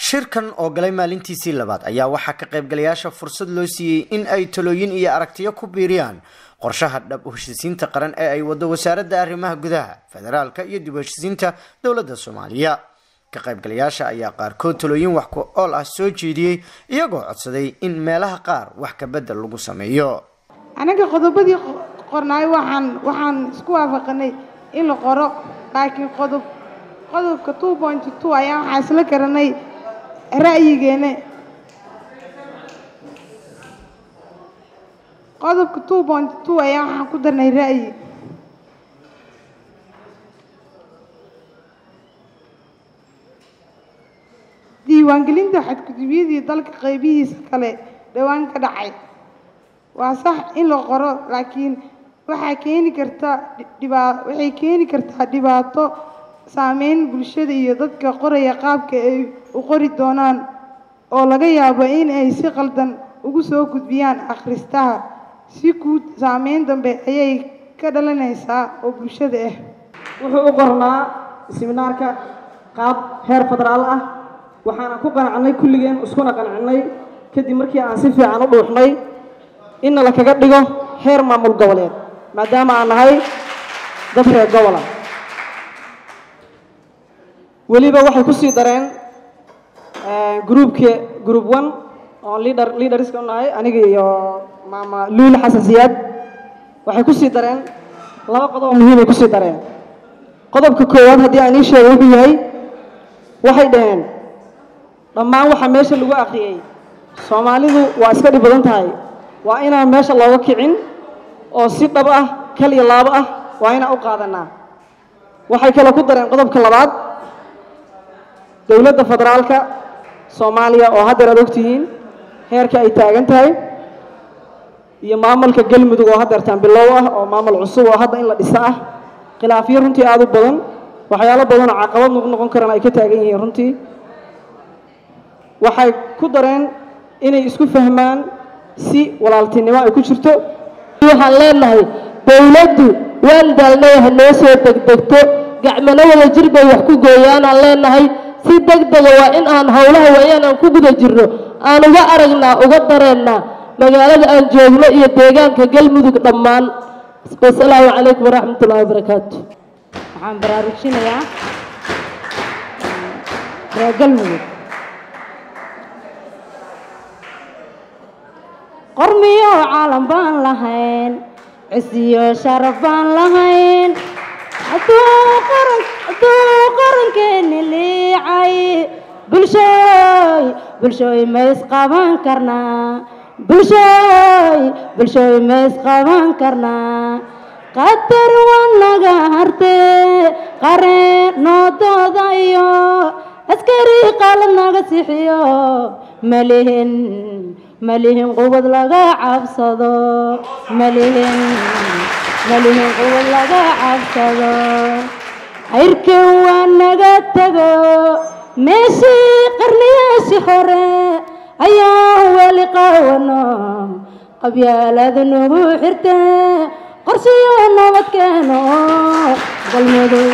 shirkan oo galay maalintiisii labaad ayaa waxaa ka qaybgalayaasha fursad loo siiyey in ay talooyin iyo aragtiyo ku biiriyaan qorshaha dhab u heshisiinta qaran ee ay wado wasaaradda arrimaha gudaha federaalka iyo dib u heshisiinta dowladda soomaaliya ka qaybgalayaasha ayaa qaarkood talooyin wax ku ool ah soo jeediyey iyagoo codsaday in meelaha qaar wax ka bedel lagu sameeyo anaga qodobadii qornaay waxaan waxaan isku waafaqanay in la qoro laakiin qodob qodobka two point two ayaa waxaa isla garanay ra'yigeena qodobka two point two ayaa waxaan ku darnay ra'yi diiwaangelinta xadgudubyadii dalka qaybihiisa kale dhowaan ka dhacay waa sax in la qoro laakiin waxaa keeni karta dhibaa waxay keeni kartaa dhibaato saameyn bulshada iyo dadka qoraya qaabka ay u qori doonaan oo laga yaabo in ay si qaldan ugu soo gudbiyaan akhristaha si guud saameyn dambe ayay ka dhalanaysaa oo bulshada ah wuxuu u qornaa siminaarka qaab heer federaal ah waxaana ku qanacnay kulligeen iskuna qanacnay kadib markii aan si fiican u dhuuxnay inna la kaga dhigo heer maamul goboleed maadaama aan nahay dad reer gobola weliba waxay ku sii dareen groupka group one oo leader leaderska u nahay aniga iyo maama luul xasan siyaad waxay ku sii dareen laba qodob oo muhiimay ku sii dareen qodobka koowaad haddii aan ii sheego wuxuu yahay waxay dhaheen dhammaan waxaa meesha lagu akhriyey soomaalidu waa iska dhib badan tahay waa inaan meesha looga kicin oo si dhab ah kal iyo laabo ah waa inaan u qaadanaa waxay kale ku dareen qodobka labaad dowladda federaalka soomaaliya oo haddeer aad ogtihiin heerka ay taagan tahay iyo maamulka galmudug oo haddeertaan bilow ah oo maamul cusub oo hadda in la dhiso ah khilaafyo runtii aada u badan waxyaalo badanoo caqabad noq noqon karaan ay ka taagan yihiin runtii waxay ku dareen inay isku fahmaan si walaaltinimo ay ku jirto waxaan leenahay dowladdu waan daalnay ha noo soo degdegto gacmano wada jir bay wax ku gooyaanaan leenahay si degdega waa in aan howlaha waayaan aan ku guda jirno aan uga aragnaa uga dareennaa magaalada aan joogno iyo deegaanka galmudug dhammaan wasalaamu calaykum waraxmat ullahi wabarakaatu waxaan baraarujinayaa reer galmudug qormiyo caalam baan lahayn cisiyo sharaf baan lahayn hadduu qarankeeni liicay bulshooy bulshooy ma isqaban karnaa bulshooy bulshooy ma isqaban karnaa qatar waa naga hartee qareen noo doodayo askari qaalad naga sixiyo malihin malihin quwad laga cabsado malihin malihin quwad laga cabsado cayrkan waa naga tego meeshii qarniyaashii hore ayaan weli qaawano qabyaalada nagu xirte qorshiyo nabadkeeno galmudug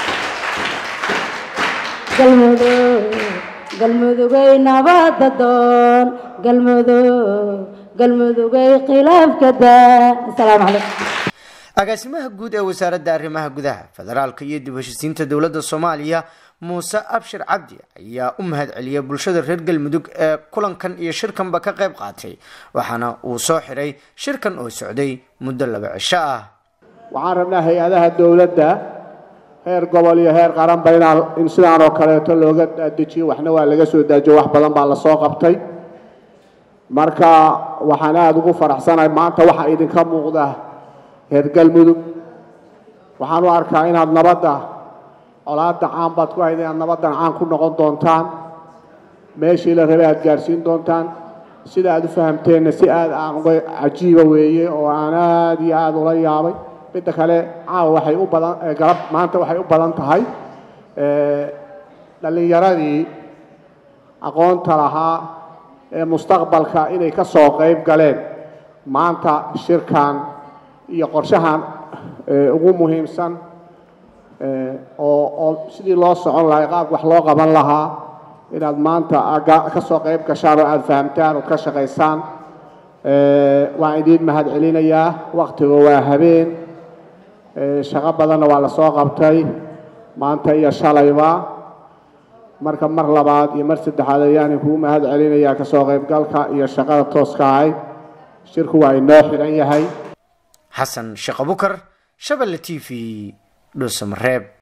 galmudug galmudugay nabadda doon galmudug galmudugay khilaafka daa asalaamu calaykum agaasimaha guud ee wasaaradda arrimaha gudaha federaalka iyo dib heshisiinta dowladda soomaaliya muuse abshir cabdi ayaa u mahad celiyay bulshada reer galmudug ee kulankan iyo shirkanba ka qayb qaatay waxaana uu soo xiray shirkan oo socday muddo laba cisho ah waxaan rabnaa hay-adaha dowladda heer gobol iyo heer qaranba inaan in sidaan oo kaleeto looga dejiyo waxna waa laga soo daajiyo wax badan baa lasoo qabtay marka waxaan aada ugu faraxsanahay maanta waxaa idinka muuqda reer galmudug waxaan u arkaa inaad nabadda colaadda caan baad ku hayd inaad nabaddan caan ku noqon doontaan meeshii la rabay aad gaadhsiin doontaan sida aad u fahamteenna si aad aan uga cajiiba weeye oo aan aada iyo aada ula yaabay midda kale caawa waxay u badan galab maanta waxay u badan tahay dhallinyaradii aqoonta lahaa ee mustaqbalka inay ka soo qayb galeen maanta shirkan iyo qorshahan ugu muhiimsan oo oo sidii loo socon lahay qaab wax loo qaban lahaa inaad maanta ka soo qayb gashaan oo aada fahamtaan ood ka shaqaysaan waan idiin mahad celinayaa waktiga waa habeen shaqo badanna waa lasoo qabtay maanta iyo shalayba marka mar labaad iyo mar saddexaad ayaan kugu mahad celinayaa kasoo qaybgalka iyo shaqada tooska ahayd shirku waa inoo xidhan yahay xasan sheekh abukar shabelle t v dhuusamareeb